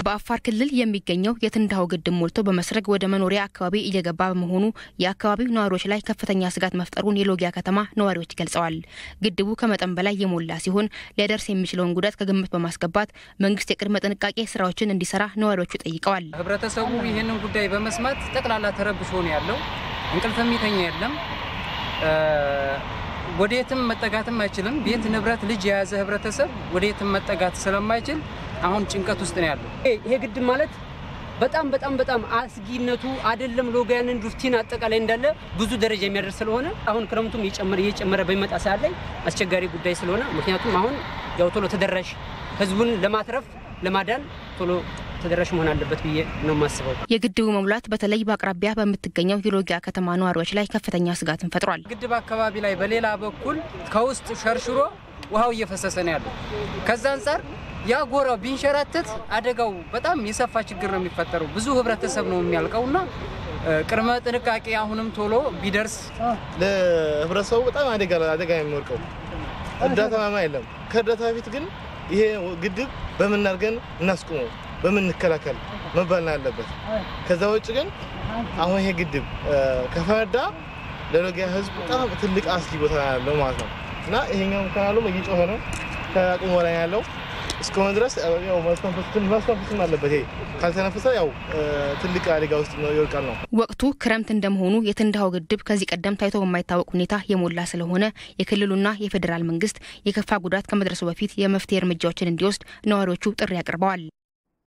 በአፋር ክልል የሚገኘው የትንዳሆ ግድብ ሞልቶ በመስረግ ወደ መኖሪያ አካባቢ እየገባ በመሆኑ የአካባቢው ነዋሪዎች ላይ ከፍተኛ ስጋት መፍጠሩን የሎጊያ ከተማ ነዋሪዎች ገልጸዋል። ግድቡ ከመጠን በላይ የሞላ ሲሆን ሊያደርስ የሚችለውን ጉዳት ከግምት በማስገባት መንግስት የቅድመ ጥንቃቄ ስራዎችን እንዲሰራ ነዋሪዎቹ ጠይቀዋል። ህብረተሰቡ ይህንን ጉዳይ በመስማት ጠቅላላ ተረብሾ ነው ያለው። እንቅልፍ የሚተኛ የለም። ወደየትም መጠጋትም አይችልም። ቤት ንብረት፣ ልጅ የያዘ ህብረተሰብ ወደየትም መጠጋት ስለማይችል አሁን ጭንቀት ውስጥ ነው ያለው። ይሄ ግድብ ማለት በጣም በጣም በጣም አስጊነቱ አይደለም ሎጋያንን ዱፍቲን አጠቃላይ እንዳለ ብዙ ደረጃ የሚያደርስ ስለሆነ አሁን ክረምቱም እየጨመረ እየጨመረ በሚመጣ ሰዓት ላይ አስቸጋሪ ጉዳይ ስለሆነ ምክንያቱም አሁን ያው ቶሎ ተደራሽ ህዝቡን ለማትረፍ ለማዳን ቶሎ ተደራሽ መሆን አለበት ብዬ ነው የማስበው። የግድቡ መሙላት በተለይ በአቅራቢያ በምትገኘው የሎጊያ ከተማ ነዋሪዎች ላይ ከፍተኛ ስጋትን ፈጥሯል። ግድብ አካባቢ ላይ በሌላ በኩል ከውስጥ ሸርሽሮ ውሃው እየፈሰሰ ነው ያለው። ከዛ አንጻር ያ ጎራው ቢንሸራተት አደጋው በጣም የሰፋ ችግር ነው የሚፈጠረው። ብዙ ህብረተሰብ ነው የሚያልቀውና ቅድመ ጥንቃቄ አሁንም ቶሎ ቢደርስ ለህብረተሰቡ በጣም አደጋ አደጋ የሚወርቀው እርዳታ ማማ የለም። ከእርዳታ በፊት ግን ይሄ ግድብ በምን አድርገን እናስቁመው፣ በምን እንከላከል መባል ነው ያለበት። ከዛ ውጭ ግን አሁን ይሄ ግድብ ከፈነዳ ለሎጊያ ህዝብ በጣም ትልቅ አስጊ ቦታ ያለው ማለት ነው እና ይሄኛው ካናሉም እየጮኸ ነው ከአቅሙ በላይ ያለው እስከሆነ ድረስ ያው ማስተንፈስም አለበት። ይሄ ካልተነፈሰ ያው ትልቅ አደጋ ውስጥ ይወድቃል ነው። ወቅቱ ክረምት እንደመሆኑ የትንዳሆ ግድብ ከዚህ ቀደም ታይቶ በማይታወቅ ሁኔታ የሞላ ስለሆነ የክልሉና የፌዴራል መንግስት የከፋ ጉዳት ከመድረሱ በፊት የመፍትሄ እርምጃዎችን እንዲወስድ ነዋሪዎቹ ጥሪ አቅርበዋል።